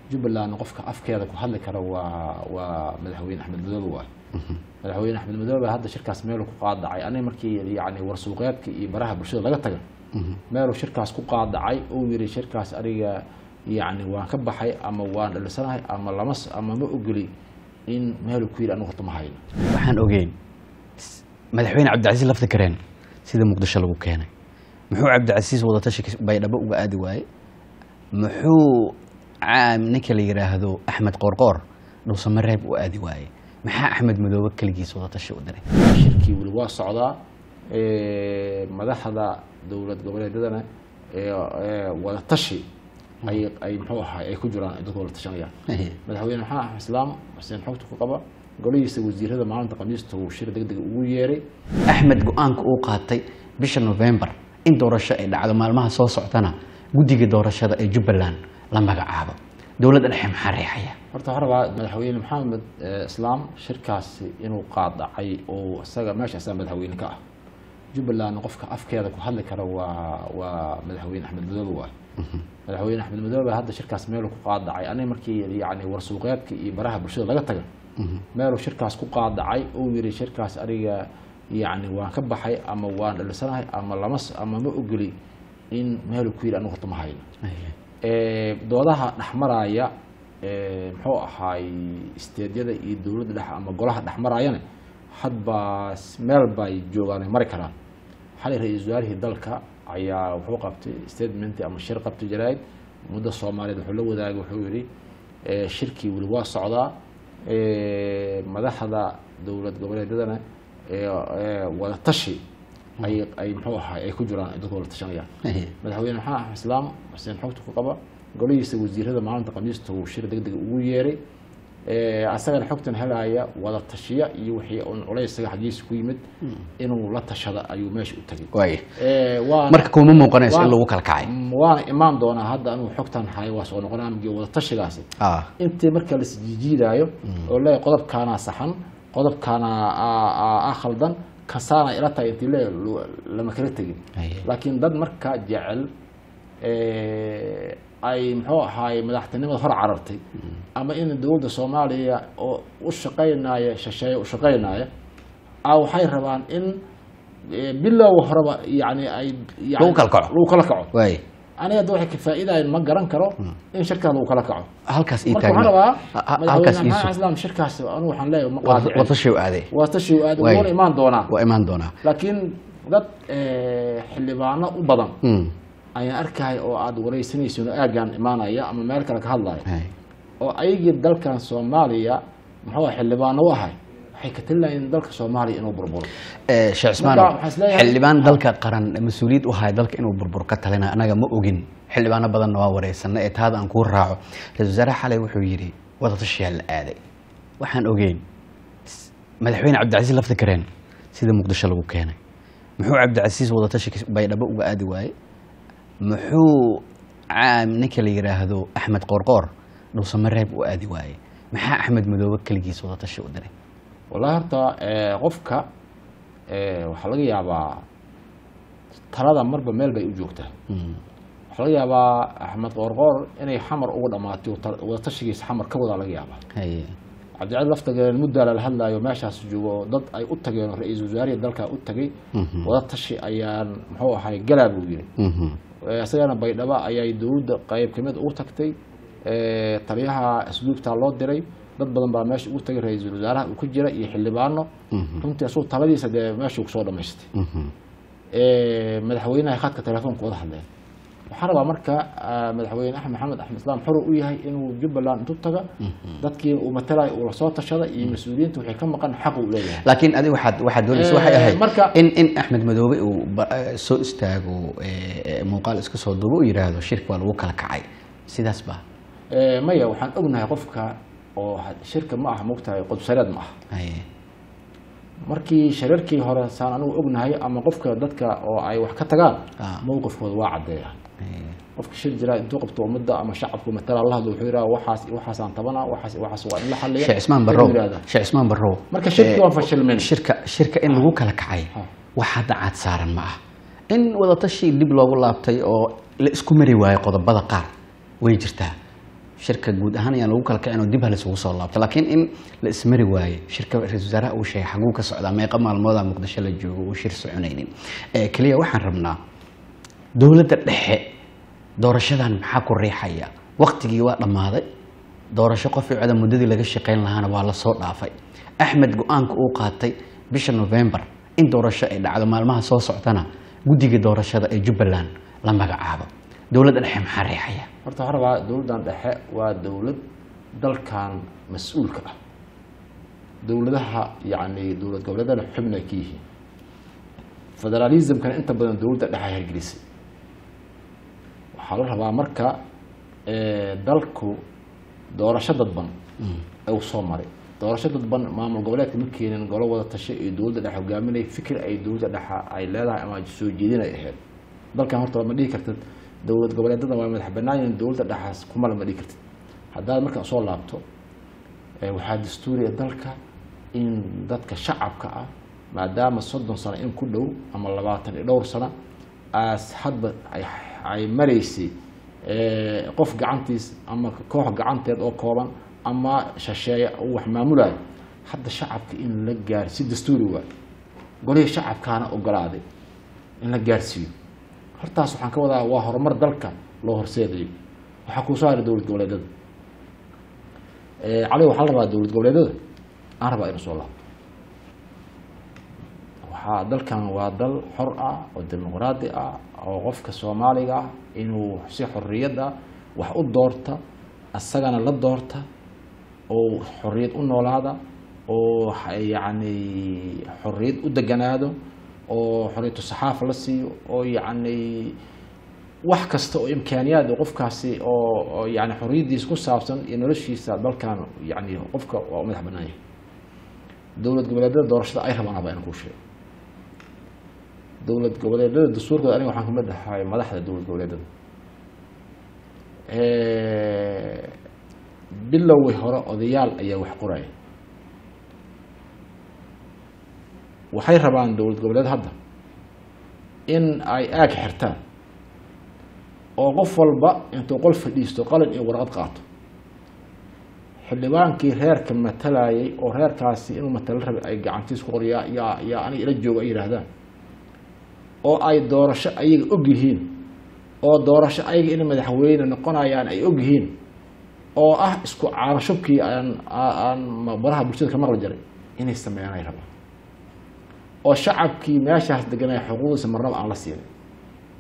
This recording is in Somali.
jubbaland qofka afkeeda ku hadli kara waa waa madaxweyne axmed madoobe waay madaxweyne axmed madoobe hadda shirkaas meeluu ku qaadacay aniga markii yani warsuuqeedka iyo baraha bulshada laga taga meeluu shirkaas ku qaadacay uu yiri shirkaas aniga yani waan ka baxay ama waan dhalisanahay ama lama s- ama ma ogoli in meeluu ku yiri anigu horta ma hayno waxaan ogeyn s- madaxweyne cabdicasiis lafta kareen sida muqdisho lagu keenay muxuu cabdicasiis wadatashi baydhabo uga aadi waaye muxuu caam ninka la yidhaahdo axmed qoorqoor dhulsamareeb u aadi waaye maxaa axmed madoobe keligiis wadatashi u diray shirkii weli waa socdaa ee, madaxda dowlad goboleedyadana ee, ee, wada tashi ay ay muxuu ahay ay ku jiraan ay dadku wada tashanayaan madaxweyne maxamed axmed islaam xuseen xogta ku qaba golihiisa wasiirada maalinta khamiista uu shir degdeg ugu yeeray axmed go-aanka uu qaatay bisha november in doorasho ay dhacdo maalmaha soo soctana guddiga doorashada ee jubbaland la magacaabo dowladda dhexe maxaa reexaya horta waxaan rabaa madaxweyne maxamed eh, islaam shirkaasi inuu qaadacay oo isaga meesha isaga madaxweyne ka ah jubbaland qofka afkeeda ku hadli kara waa waa madaxweyne axmed madoobe waay madaxweyne axmed madoobe hadda shirkaas meeluu ku qaadacay aniga markii yani warsuuqeedka iyo baraha bulshada laga taga meeluu shirkaas ku qaadacay uu yiri shirkaas aniga yani waan ka baxay ama waan dhalisanahay ama lama s- ama ma ogoli in meeluu ku yiri anigu horta ma hayno ee, doodaha dhexmaraya ee, muxuu ahaay isteedyada iyo dowladda dhexe ama golaha dhexmaraayana hadba s- meel bay joogaan ay mari karaan xalay ra-iisul wasaarihii dalka ayaa wuxuu qabtay statement ama shir qabtay jaraa'id muddo soomaaliyeed wuxuu la wadaagay wuxuu yidhi ee, shirkii weli waa socdaa ee, madaxda dowlad goboleedyadana ee, ee, wada tashi ay ay muxuu ahaay ay ku jiraan ay dadku wada tashanayaan madaxweyne maxamed axmed islaam xuseen xogta ku qaba golihiisa wasiirada maalinta khamiista uu shir degdeg ugu yeeray ee, asagana xogtan helaya wada tashiya iyo wixii un culays isaga xaggiisa ku yimid inuu la tashada ayuu meesha u tagay waaya Ee, waana- marka kuma muuqanayso in waan- lagu kala kacay Mm, waana imaan doonaa hadda anigu xogtan hayo waa soo noqonaa amgii wada tashigaasi ah intii marka la isjiijiidaayo oo leeyahay qodobkaanaa saxan qodobkaana aa- aa- aa khaldan kasaana ila tahay intii le lama kala tegin Aye. laakiin dad marka jecel ee, ay muxuu ahaay madaxtinimada hor carartay ama in dowladda soomaaliya oo u shaqaynaya shisheeye u shaqaynaya a waxay rabaan in ee, bilow horeba yani ay yani- Lagu kala kaco. lagu kala kaco waaya aniga hadda waxay kafaa'idayan ma garan karo in shirkaas lagu kala kaco halkaas ii marka waxaan taagna rabaa Ha- ha- halkaas madaxweyne maxamed iisu islaam shirkaas anigu waxaan leeyahay ma qaadicin watashi u aaday waa tashi aad Waay. wuuna imaan doonaa waa imaan doonaa laakiin dad eh, xildhibaano u badan Mm. ayaan arkaya oo aad wareysanaysin oo aagaan imaanaya ama meel kale ka hadlaya Hay. oo ayagii dalkan soomaaliya muxuu ahaa xildhibaano u ahay waxay ka talilayeen dalka soomaaliya inuu burburo Eh, sheekh cismaan Marka waxaan isleeyahay- xildhibaan dalka qaran mas-uuliyad u haya dalka inuu burbur ka talina anaga ma ogin xildhibaano badanna waa wareysana ee taada aan kuu raaco ra-isul wasaare xalay wuxuu yidhi wadatashiyaa la aaday waxaan ogeyn s- madaxweyne cabdicasiis lafta kareen sida muqdisho lagu keenay muxuu cabdicasiis wadatashi baydhabo uga aadi waaye muxuu caam ninka la yidhaahdo axmed qoorqoor dhulsamareeb u aadi waaye maxaa axmed madoobe keligiis wadatashi u diray wallahi horta eh, qofka eh, waxaa laga yaabaa talada marba meel bay u joogtaa Mm. waxaa laga yaabaa axmed qoorqoor inay xamar uga dhamaatay oo tal- wadatashigiisa xamar ka wadaa laga yaabaa Haye. cabdicali laftageed muddaa lala hadlaayo meeshaas joogo oo dad ay u tageen oo ra-iisul wasaarihii dalka u tagay Mhm. wada tashi ayaan muxuu ahay galaa buu yiri Mhm. Eh, isagana baydhabo ayay dowladda qayb kamid ugu tagtay Eh, taliyaha asluubtaa loo diray dad badan baa meesha ugu tagay ra-iisul wasaaraha uu ku jira iyo xildhibaano Mhm. runtii asuu taladiisa dee meeshuu kusoo dhamaystay Mhm. Eh, madaxweynaha khadka telefoonka wada hadleen waxaan rabaa marka ah, madaxweyne axmed maxamed axmed islaam xuru u yahay inuu jubbaland intu taga dadkii uu matalay uu lasoo tashada iyo mas-uuliyiinta waxay ka maqan xaq uu leeyahay laakiin adiga waxaad waxaad doonaysa waxay Eh, ahayd marka- in in axmed madoobe uu ba- eh, soo istaago eh, eh, muuqaal iska soo duubo u yidhaahdo shirka waa lagu kala kacay sidaas ba Eh, maya waxaan ognahay qofka oo had- shirka ma aha mogtahay qodsareed ma aha Haye. markii shirarkii hore saan anigu ognahay ama qofka dadka oo ay wax ka tagaan Ah. mowqifkooda waa caddeeya Haye. qofka shir jira intuu qabto ummadda ama shacabku matala la hadlo wuxuu yidhaha waxaas waxaasaan tabana waxaas waxaas waa in la xalliya sheekh cismaan Wuxuu barrow yidhahdaa. sheekh cismaan barrow Marka shirki eh, waan fashilmin. shirka shirka in lagu kala kacay Ah. wax hadda caad saaran ma ah in wadatashi dib loogu laabtay oo la isku mari waayo qodobada qaar way jirtaa shirka guud ahaan ayaan lagu kala kicin oo dib ha laysugu soo laabto laakiin in la ismari waaye shirka ra-isul wasaaraha uu sheegay xaguu ka socdaa meeqa maalmooda muqdisho la joogo uu shir soconaynin Eh, keliya waxaan rabnaa dowladda dhexe doorashadan maxaa ku riixaya waktigii waa dhammaaday doorasho qof cida muddadii laga shaqayn lahaana waa lasoo dhaafay axmed go-aanka uu qaatay bisha november in doorasho ay dhacdo maalmaha soo soctana guddiga doorashada ee jubbaland la magacaabo dowladda dhexe maxaa riixaya horta waxaan rabaa dowladdan dhexe waa dowlad dalkan mas-uulka ah dowladaha yacni dowlad goboleedana xubna ay ka yihiin federalismkana inta badan dowladda dhexe ay hirgelisay waxaa la rabaa marka eh, dalku doorasho dadban uu soo maray doorasho dadban maamul goboleedka ma keenin golo wada tashay iyo dowladda dhexe hogaaminay fikir ay dowladda dhexe ay leedahay ama soo jeedin ay ahayd dalkan horta ma dhihi kartid dowlad goboleedada waa madax bannaan yihiin dowladda dhexaas kumala ma dhihi kartid haddaad markaa soo laabto eh, waxaa dastuuriya dalka in dadka shacabka ah maadaama soddon sano in ku dhow ama labaatan iyo dhowr sano aas hadba ay ay maraysay eh, qof gacantiis ama koox gacanteed oo kooban ama shasheeye uu wax maamulayo hadda shacabka in la gaar si dastuuri waay golihii shacabkaana ogolaaday in la gaarsiiyo hortaas waxaan ka wadaa waa horumar dalka loo horseedayo waxaa kuu soo haray dowlad goboleedada cali waxaa la rabaa dowlad goboleedada aan rabaa inuu soo laabto waxaa dalkan waa dal xor ah oo dimuqraadi ah oo qofka soomaaliga ah inuu si xorriyad ah wax u doorta asagana la doorta oo xorriyad u noolaada oo yacni xorriyad u deganaado oo xorriyatu saxaafa la siiyo oo yacni wax kasta oo imkaaniyaad qofkaasi oo oo yani xorriyaddiisa ku saabsan iyo noloshiisa dalkan yani qofka waa u madax bannaan yahay dowlad goboleedyada doorashada ay rabaan haba inaan kuu sheego dowlad goboleedyada dastuurkooda aniga waxaan kamid ahay madaxda dowlad goboleedyada bilowgii hore odayaal ayaa wax qoraya waxay rabaan dowlad goboleed hadda in ay aag xirtaan oo qof walba intuu qol fadhiisto qalin iyo warqad qaato xildhibaankii reerka matalayay oo reerkaasi inuu matalo rabay ay gacantiis ku qoryaa yaa yaa aniga ila joogo ay yihaahdaan oo ay doorasho ayaga og yihiin oo doorasho ayaga inay madaxweyne noqonayaan ay og yihiin oo ah isku caarashubkii aan aan baraha bulshada ka maqli jiray inay sameeyaan ay rabaan oo shacabkii meeshaas deganaya xuquuqdiisa marnaba aan la siinin